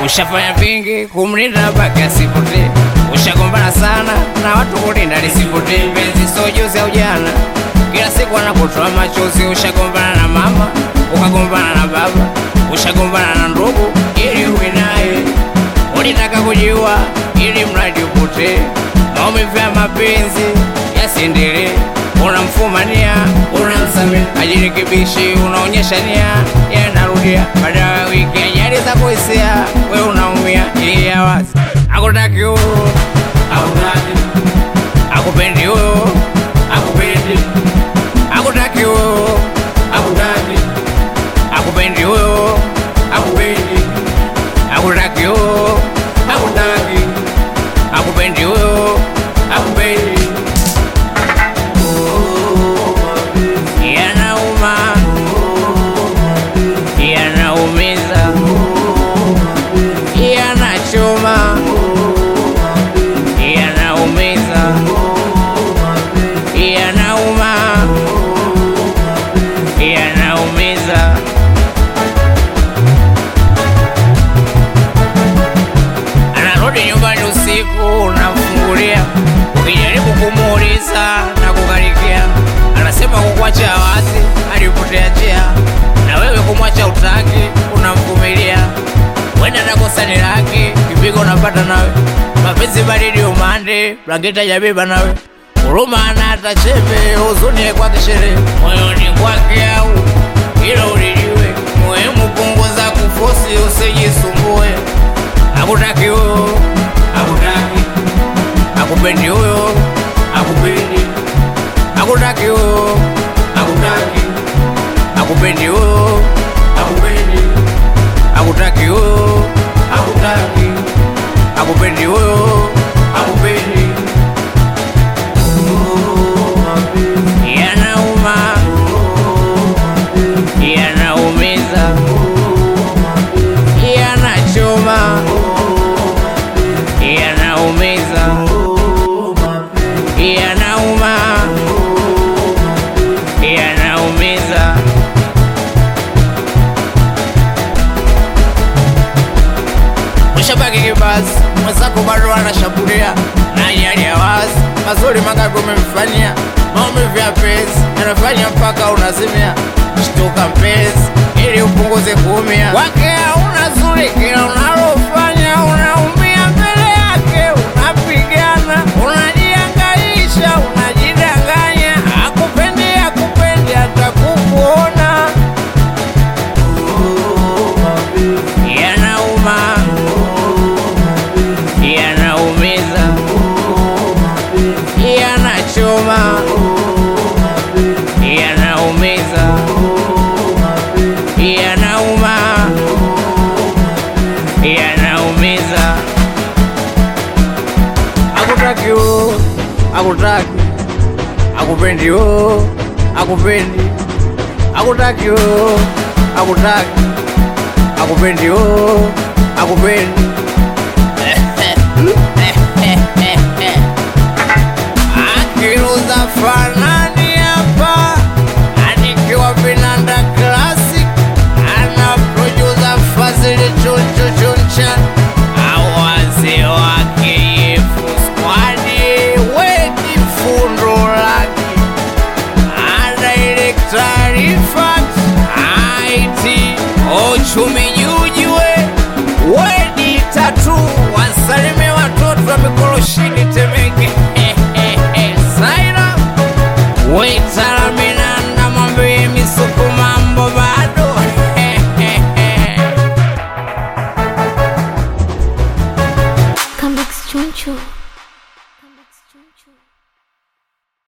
Ushafanya vingi kumlinda mpaka asipotee. Ushagombana sana na watu kulinda lisipotee. Penzi sio juzi au jana, kila siku anakutoa machozi. Ushagombana na mama, ukagombana na baba, ushagombana na ndugu ili uwe naye. Ulitaka kujiua ili mradi upotee. Maumivu ya mapenzi yasiendelee. Unamfumania, unamsamehe, ajirekebishi, unaonyesha nia, yanarudia. Baada ya wiki ajali za kuhisia, we unaumia. Yeye wazi akutaki huyo, akutaki, akupendi huyo, akupendi, akutaki huyo, akutaki, akupendi huyo, akupendi, akutaki huyo, akutaki, akupendi huyo, akupendi. Yanauma, yanaumiza, yanachoma, yanaumiza, yanauma, yanaumiza. Anarudi nyumbani usiku, unamfungulia, ukijaribu kumuuliza na kukarikia, anasema kukuacha wazi, alipotea njia, na wewe kumwacha utaki, unamvumilia. Wenda nakosa ni laki, kipigo unapata nawe, mapenzi baridi umande, blanketi hajabeba nawe, huruma ana hata chembe, huzuni kwake sherehe, moyoni kwake au hilo ulijue, muhimu punguza kufosi, usijisumbue akutaki huyo, akutaki, akupendi huyo, akupendi, akutaki huyo, akutaki, akupendi huyo, akupendi, akutaki huyo, akutaki, akupendi huyo, akupendi. Yanauma, yanaumiza, yanachoma, yanaumiza, yanauma, yanaumiza. Ushabaki kibazi, mwenzako bado anashambulia na yali ya wazi, mazuri mangapi umemfanyia? Maumivu ya penzi yanafanya mpaka unazimia. Shtuka mpenzi, ili upunguze kuumia kwake. Hauna zuri, kila unalofanya unaumia mbele yake, unapigana, unajiangaisha, unajidanganya. Akupendi, akupendi hata kukuona. Yanauma, yanaumiza, yanachoma, yanaumiza, yanauma, yanaumiza. Akutaki huyo, akutaki, akupendi huyo, akupendi, akutaki huyo, akutaki akupendi oh, akupendi